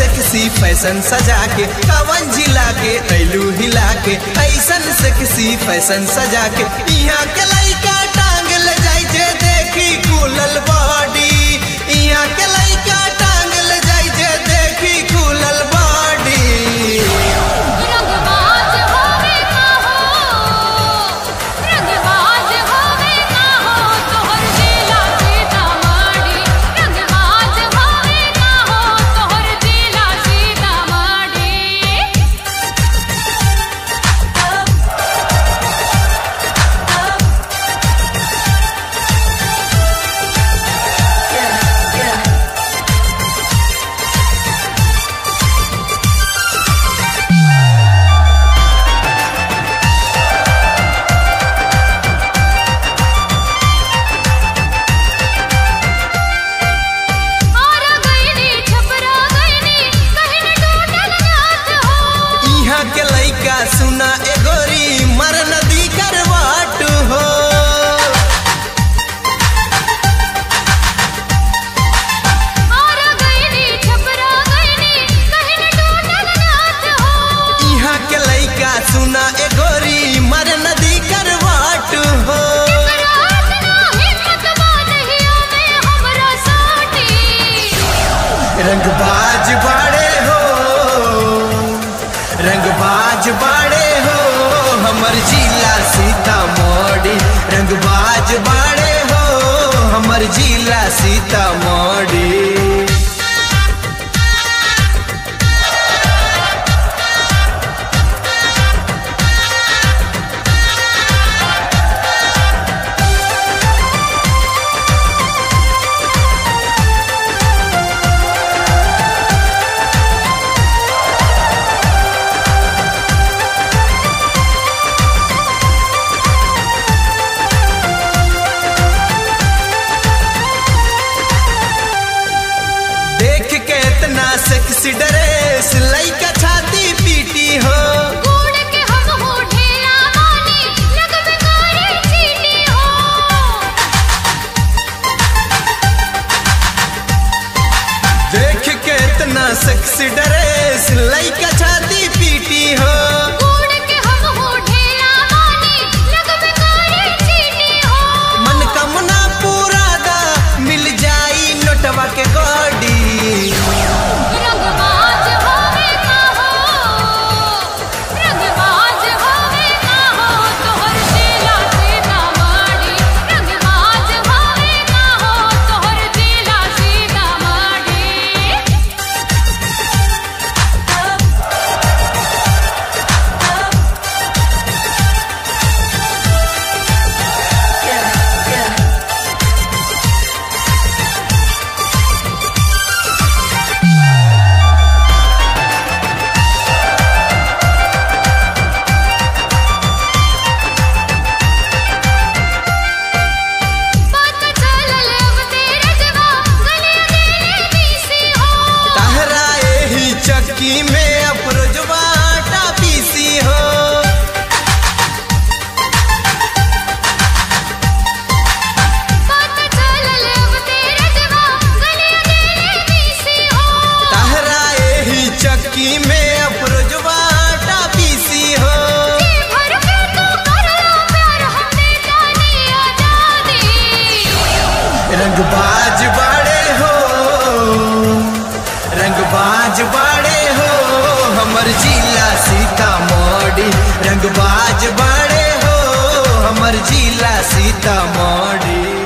sexy fashion सजा के कवन जिला के कैलू हिला के ऐसन सेक्सी फैशन सजा के यहाँ के लइका टांग ले जाय जे देखी कुलल बॉडी यहाँ के लइका टांग ले जाय जे देखी कुलल बॉडी रंगबाज होवे का हो रंगबाज होवे का हो तोहर जिला सीतामढ़ी रंगबाज होवे का हो तोहर जिला सीतामढ़ी आरा गईनी छपरा गईनी कहीं न टूटल नाथ हो यहाँ के लइका सुना एगोरी मर नदी करवाट हो आरा गईनी छपरा गईनी कहीं न टूटल नाथ हो यहाँ के लइका सुना एगोरी मर नदी करवाट हो रात ना हिम्मत बादहिया में हमरा साटी रंगबाज बाड़े हो रंगबाज बाड़े हो हमर जिला सीतामढ़ी रंगबाज बाड़े हो हमर जिला सीतामढ़ी देख के इतना सेक्सी ड्रेस लइका छाती पीटी हो कूड़ के हम हो ढेला मानी लगबे करे चीटी हो देख के इतना सेक्सी ड्रेस लइका छाती पीटी हो कूड़ के हम हो ढेला मानी लगबे करे चीटी हो मनकामना पूरा दा मिल जाई नोटवा के गाड़ी रंगबाज होवे का हो रंगबाज होवे का हो तोहर जिला सीतामढ़ी रंगबाज होवे का हो तोहर जिला सीतामढ़ी बात चलल अब तेरे जवा गले गले बीसी हो तहरा एही चक्की में अफरोजवा आटा पीसी हो बात चलल अब तेरे जवा गले गले बीसी हो तहरा एही चक्की में अफरोजवा आटा पीसी हो जी भर के तू करला प्यार हमने जानी आजादी रंगबाज बाड़े हो रंगबाज बाड़े हो हमर जिला सीतामढ़ी रंगबाज बाड़े हो हमर जिला सीतामढ़ी